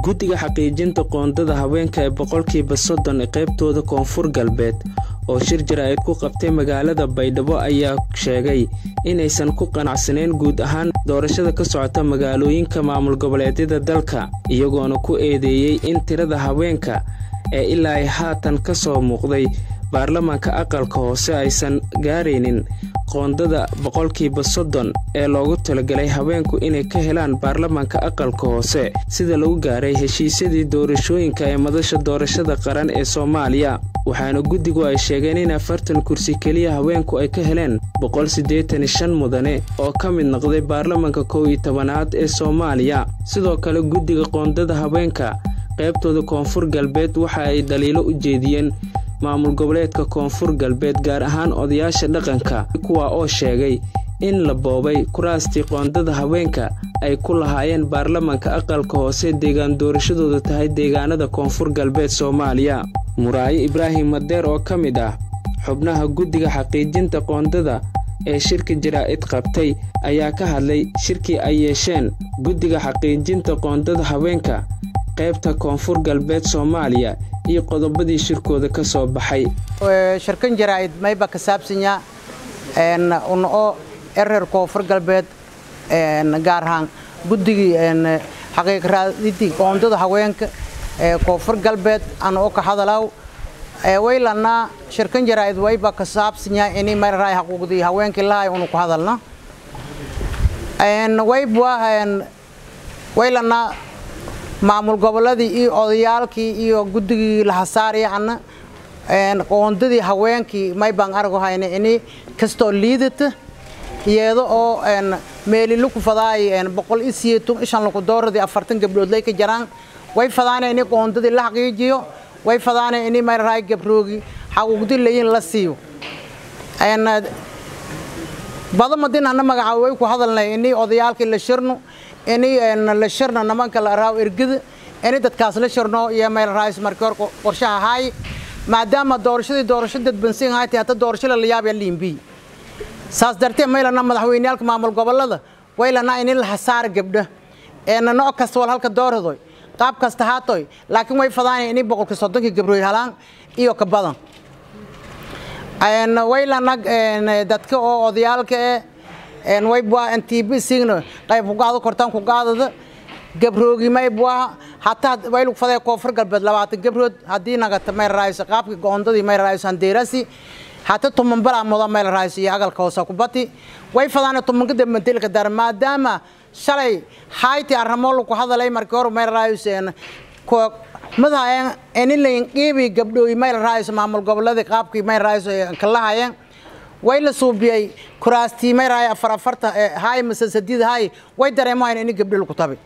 guddiga xaqiijinta qoondada haweenka ee boqolkiiba soddon ee qaybtooda koonfur galbeed oo shir jaraa'id ku qabtay magaalada baydhabo ayaa sheegay inaysan ku qanacsanayn guud ahaan doorashada ka socota magaalooyinka maamul goboleedyada dalka iyagoona ku eedeeyey in tirada haweenka ee ilaa ay haatan ka soo muuqday baarlamaanka aqalka hoose aysan gaaraynin qoondada boqolkiiba soddon ee loogu talagalay haweenku inay ka helaan baarlamaanka aqalka hoose sida lagu gaaray heshiisyadii doorashooyinka ee madasha doorashada qaran ee soomaaliya waxaana guddigu ay sheegeen in afartan kursi keliya haweenku ay ka heleen boqol siddeetan iyo shan mudane oo ka mid noqday baarlamaanka kow iyo tobanaad ee soomaaliya sidoo kale guddiga qoondada haweenka qaybtooda koonfur galbeed waxa ay dhaliilo u jeediyeen maamul goboleedka koonfur galbeed gaar ahaan odayaasha dhaqanka kuwa oo sheegay in la boobay kuraastii qoondada haweenka ay ku lahaayeen baarlamaanka aqalka hoose deegaan doorashadooda tahay deegaanada koonfur galbeed soomaaliya muraayo ibraahim madeer oo ka mid ah xubnaha guddiga xaqiijinta qoondada ee shirka jaraa'id qabtay ayaa ka hadlay shirkii ay yeesheen guddiga xaqiijinta qoondada haweenka qaybta koonfur galbeed soomaaliya iyo qodobadii shirkooda ka soo baxay shirkan jaraa'id mayba ka saabsanya una oo erer koonfur galbeed gaar ahaan guddigii xaqiiq raadidii qoondada haweenka ee koonfur galbeed ana oo ka hadalaw waylanaa shirkan jaraa'id wayba ka saabsanya ini mayraray xaquuqdii haweenkii lahay unu ku hadalna waybwa waylanaa maamul goboladii iyo odayaalkii iyo guddigii lahasaariyacna qoondadii haweenkii maybaan argo hayna ini kastoo liidata iyada oo meeli laku fadaay boqol iyo siyeeton ishan laku dooradii afartan gabdhood lay ka jaraan way fadaana ini qoondadii la xaqiijiyo way fadaana ini mayraray gabroogi xaquuqdi layin la siiyo badamadin hana magacaabo way ku hadalnay ini odayaalkii la shirno ini la shirno nimanka la raaw ergada ini dadkaas la shirno iyo meel raayis markii hore qorshaha ahaay maadaama doorashadii doorasho dadbansin ahayti hata doorasho la yaabaya liimbi saas darteed maylana madaxweyneyaalka maamul gobolada waylana ini la hasaar gabdha eena nooc kasta wal halka dooradoy qaab kasta haatoy laakiin way fadaanay ini boqolkii soddonkii gabdhooy halaan iyo ka badan waylana dadka oo odayaalka eh waybwa ntb signa qayb kugaado kortaan kugaadada gabroogi maybwa hataa waylu faday koonfur galbeed labaatan gabrood haddii nagata mayl raayso qaabka goondadii mayl raayso handeerasi hata tuman balaa muda mayl raayso iyo agalka hoose kubati way fadaana tumanka dambantelka dar maadaama shalay hayti arrimo lagu hadalay markii hore mayl raayso madahayan enilayn qiibii gabdhooy mayl raayso maamul goboladii qaabkii mayl raayso kalahayeen way la suubiyey kuraastii mayraay afar afarta haay mase sadiid haay way dareemahayn ini gabdho lagu tabi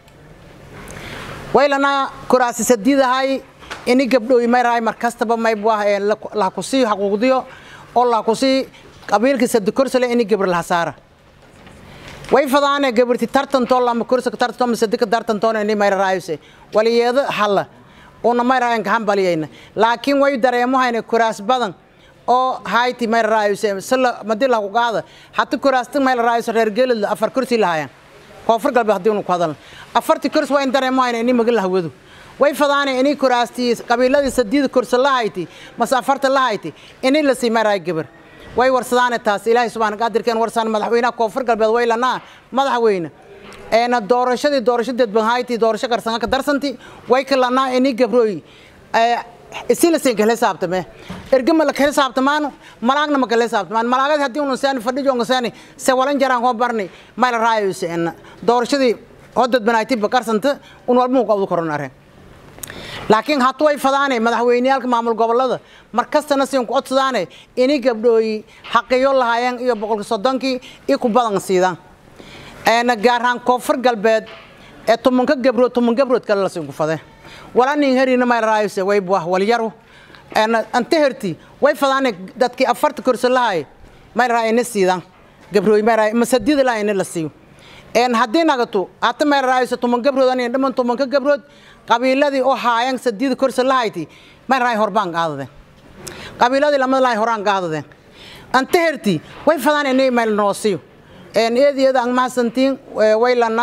waylana kuraasi sadiid haay ini gabdhooy mayraay mar kastaba maybwah lahakusii xaquuqdiyo oo lahakusii qabiilkii sadi korsale ini gabr lahasaara way fadaane gabarti tartantoo lama korsa tartanto masadika tartantoona ini mayraraayse waliyeedo halla una mayraayan gahanbaliyayna laakiin way dareemahayna kuraas badan oo hayti mayl raayuse sala madi la ku qaada hata kuraasta mayl raayuse reer geelad afar kursi lahaayaan koonfur galbeed haddii unu ku hadalna afartii kursi waa in dareemayna ini maga lahawadu way fadaana ini kuraastii qabiiladii sadiida kursi lahayti mase afarta lahayti ini la sii mayraay gabar way warsadaane taas ilaahay subxaana qaadirkeen warsaan madaxweynaha koonfur galbeed way lanaa madaxweyne eena doorashadii doorasho dadban hayti doorasho qarsanga ka darsanti way ka lanaa ini gabrooy isilasin kala saabtame ergama la kala saabtamaan malaagna ma kala saabtamaan malaagad haddii unu saani fadhijo nga saani se walan jaraan koo barni mayla raayos en doorashadii oo dadbanayti bakarsanta un walba mu qabdu koron areen laakiin hatu way fadaane madaxweyneyaalka maamul gobolada mar kastana siin ku codsadaane ini gabdhooyi xaqiyo lahaayeen iyo boqolki soddonkii iyo ku badan siidaan gaar ahaan koonfur galbeed ee tumanka gabrood tuman gabrood kale la siin ku fadee walanin herina may raayse way buah walyaru anta herti way fadaane dadkii afarta kursi lahay may raayna siidan gabrooy may raay masadida la ina la siiyo een haddii nagato hata may raayse tuman gabrood anin dhiman tumanka gabrood qabiiladii oo haayan sadida kursi lahayti may raay horbaan qaadade qabiiladii lamada lahay horaan qaadade anta herti way fadaane inay mayl noo siiyo een eediyada ang mahadsantiin way lanaa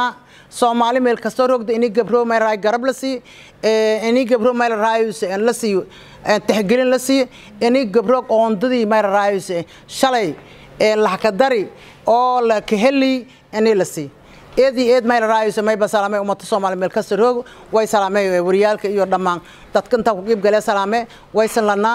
soomaali meel kastoo rogda ini gabro meel raay garab la siiyo ini gabro meel raayus la siiyo tixgelin la siiyo ini gabro qoondadii meel raayus shalay lahkadari oo la kaheli ini la siiyo eedii eed mayl raayus mayba salaamay ummada soomaali meel kasta roog way salaamay wariyaalka iyo dhammaan dadka intaa ku qiib galee salaame waysan lanaa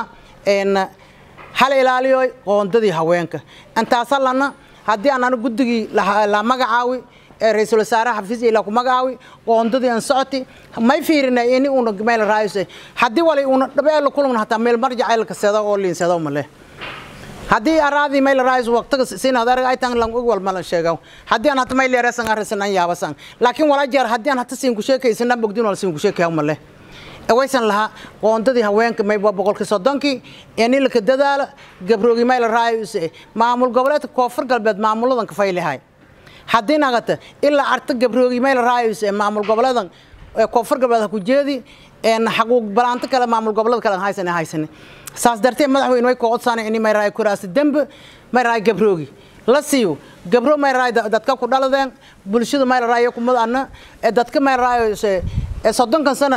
hal ilaaliyo qoondadii haweenka intaasa lana haddii aan anu guddigii la magacaawi ee ra-iisul wasaaraha xafiis ila ku magacaawi qoondadii aan socoti may fiirinay ini una meel raayus haddii wali una dhabeelo kulugna hataa meel marjacaylka seeda oo liinsado male haddii araadii mayl raayus waqtiga siinad arag ay tan lang wal malan sheegaw haddii aan hata mayl yareesan arisan an yaabasan laakiin wala jeer haddii aan hata siin ku sheekaysana bogdin wal siin ku sheekayaw male waysan lahaa qoondadii haweenka may waa boqolkii soddonkii ini laka dadaala gabroogi mayl raayus maamul goboleedka koonfur galbeed maamuladan ka faylihay haddii nagata ilaa arta gabroogi mayl raayus maamul goboleedan koonfur galbeed ha ku jeedi xaquuq balaanto kale maamul goboleed kale haysan haysan saas darteed madaxweyne way koocodsana ini mayraay kuraasi dembe mayraay gabroogi la siiyo gabro mayraay dadka ku dhaladeen bulshada mayraay kumad anna dadka mayraay soddonkan sana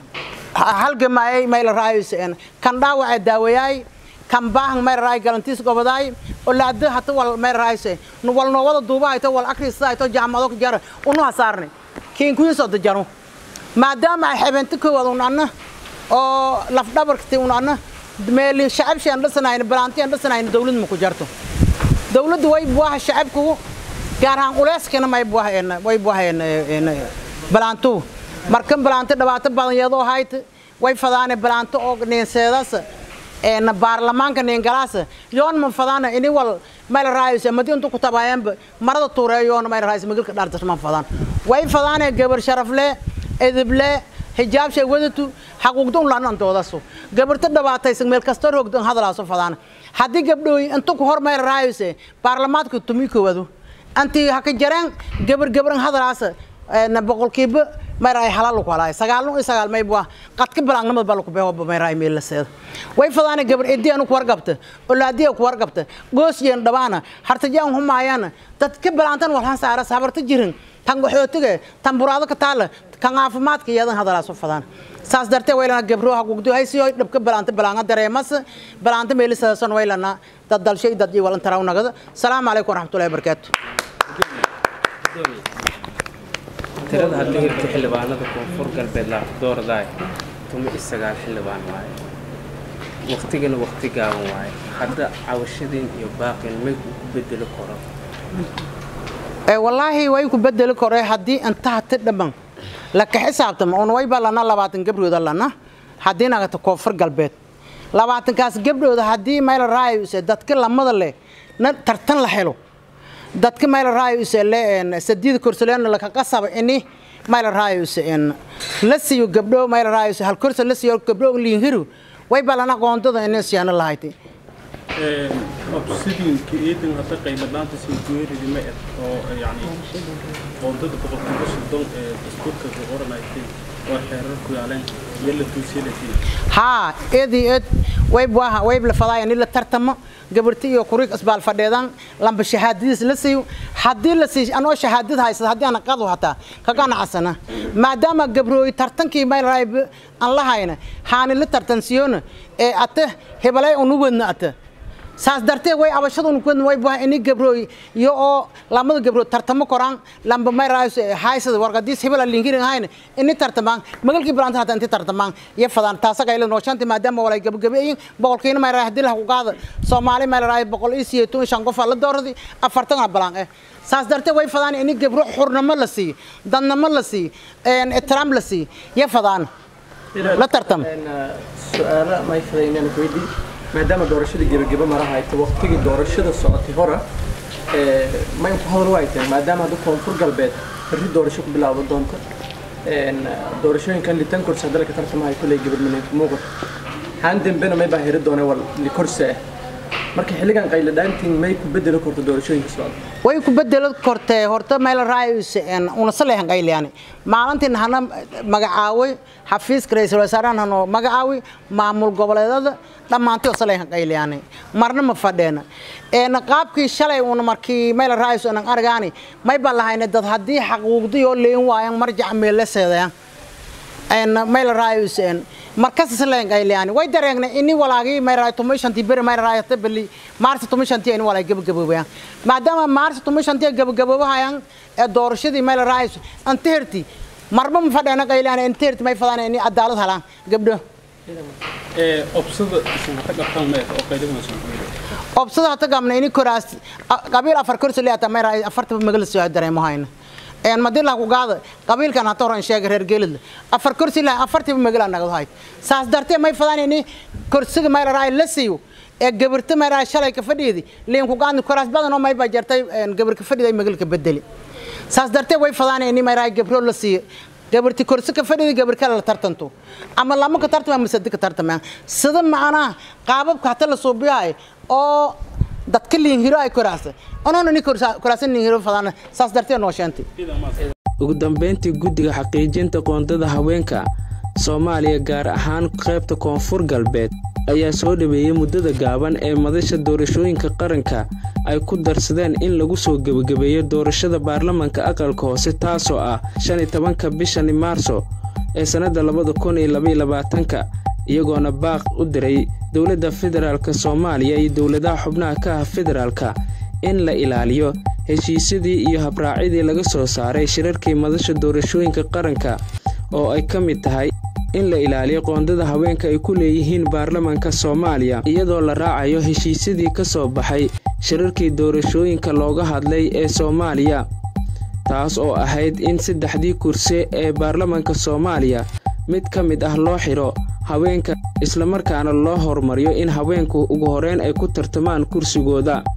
halgamaayay mayraay kan dhaawaca daawayaay kan baahan mayraay galantiis gobadaay oo laada hata wal mayraay wal noowada duuba hayto wal akrista hayto jaamado jara unu hasaarnay kiin kuyiso dajaro maadaama ay xebeento koowaad un anna oo lafdhabarkati un anna meeli shacabshi aan dhisanayn balaanti aan dhisanayn dawlad ma ku jarto dawladdu way buaha shacabku gaar ahaan culeyskana may buaheen way buaheen balaantu markan balaanto dhibaato badan iyadoo hayt way fadaane balaanto oo neenseedaas een baarlamaanka neengalaas yoon ma fadaana ini wal mayl raayus madi intu ku tabaayeenba marada tuureeyoon mayl raayus magalka dhaartas ma fadaan way fadaane gabar sharafle edible hijaab shay wadatu xaquuqda un laanan doodaso gabarta dhibaataysan meel kasta roogdan hadalaaso fadaan haddii gabdhooy intu ku hor mayl raayuse baarlamaanka tumi koowado antii haka jareen gabar gabaran hadalaasa boqolkiiba mayraay halal ku halaay sagaalno iyo sagaal may bua qadka balaangnimada baa laku beewa mayraay meel la seeda way fadaana gabar edii anu ku wargabta olaadiya ku wargabta goosjeen dhabaana hartajaan humaayana dadka balaantan walhan saaras habarta jirin tan qaxootiga tan buraado ka taala kan caafimaadka iyadan hadalaaso fadaan saas dartee waylana gabro haquuqdo haysiyo dhabka balaanta balaanga dareemas balaanta meelisasan waylana dad dalshay dad iyo walan taraw nagada salaamu calaykum waraxmatullahi wabarakaatu tirada haddii hirta xildhibaanada koonfur galbeed la doordaay tuma iyo sagaal xildhibaan waaye waqtigana waqti gaaban waaye hadda cawashadiin iyo baaqin may ku bedeli karo wallaahi way ku bedeli kore haddii inta hati dhaman laka xisaabtama un wayba lana labaatan gabdhooda lana haddii nagata koonfur galbeed labaatankaas gabdhooda haddii mayla raayuse dadka lamada leh na tartan la helo dadka mayla raayuse le sadiida korsoleena laka qasaba ini mayla raayuse la siiyo gabdho mayla raayuse hal korso la siiyo gabdho liinhiru wayba lana qoondada ini siyaano lahayti obsidiinka eedan hadda qaybadhaanta sii geeridi ma ed oo yani qoondada boqolkiiba soddon ee dastuurka ku qoranaysay oo xeerar ku yaaleen iyo la tuusilatiin haa eedii eed wayb waaha wayb la fadaaya ni la tartamo gabarti iyo kurig isbaal fadheedan lamba shahaadadiis la siiyo haddii la siiyo anoo shahaadad haysada haddii aan qadu hataa ka ganacsana maadaama gabrooy tartankii mayl raayb aan la hayna haani la tartansiyoona ee ate hebalay unu wadna ate saas darteed way abashadun ku way baa ini gabrooy iyo oo lamada gabrood tartamo koraan lamba may raayus haysada warqadiis hebel linkirin hayna ini tartamaan magalkii balanta hata inti tartamaan iyo fadaan taasaga ila noo shanti maadaama walay gabagabeeyin boqolkiina may raay hadii la ku qaada Soomaali may raay boqol iyo siyeetan shan qof la dooradi afartan balan eh saas darteed way fadaan ini gabro xurnamo la sii dadnamo la sii een ixtiraam la sii iyo fadaan la tartam su-aalo may fadaynaan weydii maadaama doorashada gebageba maraha ay tahay waqtigii doorashada socotay hore may ku hadal waa ay tahay maadaama hadda koonfur galbeed berri doorasho ku bilaaban doonto doorashooyinkan litan kursi hadda laka tartamahay kulley gabarmaneed muuqat haan dembena may baa heri doonay wal likorsi ah marka xilligan qayladhaantiin may ku bedeli karto doorashooyinka socda way ku bedelo kortee horta meel raayus una saleehan qayliyani maalintii hana magacaaway xafiiska ra'iisul wasaaraha hano magacaawi maamul goboleedada dhammaantii oo saleehan qayliyani marna ma fadheena een qaabkii shalay una markii meel raayus una argaani may baan lahayna dad haddii xaquuqdii oo leen waayan marjac meel la seedayaan een meel raayus een markas saleehan qayliyani way dareegnay ini walaagii meel raay tumishantii bir meel raay tabli maarsa tumishantii in walaag gabagaboobaya maadaama maarsa tumishantii gabagaboobahayan ee doorashadii meel raayus anteerti marba ma fadheena qayliyani anteerti may fadaan in cadaalad helaan gabdho ee obsada isan hata qabtaan ma oo qaylo wanaagsan obsada hata gamna ini koraas qabiil afar kursi leeyata meel raay afarta magal soo dareemo hayna een madila ku gaada qabiilkan hata horan sheegay reer geelid afar kursi la afartii magal anaga hay saas dartee may fadaan ini kursiga meel raay la siiyo ee gabarta meel raay shalay ka fadhiyadi leen ku gaadni koraas badan oo may ba jartay een gabar ka fadhiday magal ka bedeli saas dartee way fadaan ini meel raay gabro la siiyo gabarti kursi ka fadhiyada gabar kale la tartanto ama lama ka tartama ama saddex ka tartama sida macnaha qaababka hata la suubiyahay oo dadka liin hiro ay koraasa onoona ni koraasan liin hiro fadaan saas dartee noo sheentay ugu dambeyntii guddiga xaqiijinta qoondada haweenka soomaaliya gaar ahaan qaybta koonfur galbeed ayaa soo dhaweeyey muddada gaaban ee madasha doorashooyinka qaranka ay ku darsadeen in lagu soo gebagabeeyo doorashada baarlamanka aqalka hoose taasoo ah shan iyo tobanka bishani maarso ee sannadda labada kun iyo labaiyo labaatanka iyagoona baaq u diray dowladda federaalk soomaaliya iyo dowladaha xubnaha ka ah federaalka in la ilaaliyo heshiisyadii iyo habraacyadii laga soo saaray shirarkii madasha doorashooyinka qaranka oo ay ka mid tahay in la ilaaliyo qoondada haweenka ay ku leeyihiin baarlamanka soomaaliya iyadoo la raacayo heshiisyadii ka soo baxay shirarkii doorashooyinka looga hadlay ee soomaaliya taas oo ahayd in saddexdii kursi ee baarlamanka soomaaliya mid ka mid ah loo xidho haweenka islamarkaana loo horumariyo in haweenku ugu horeyn ay ku tartamaan kursigooda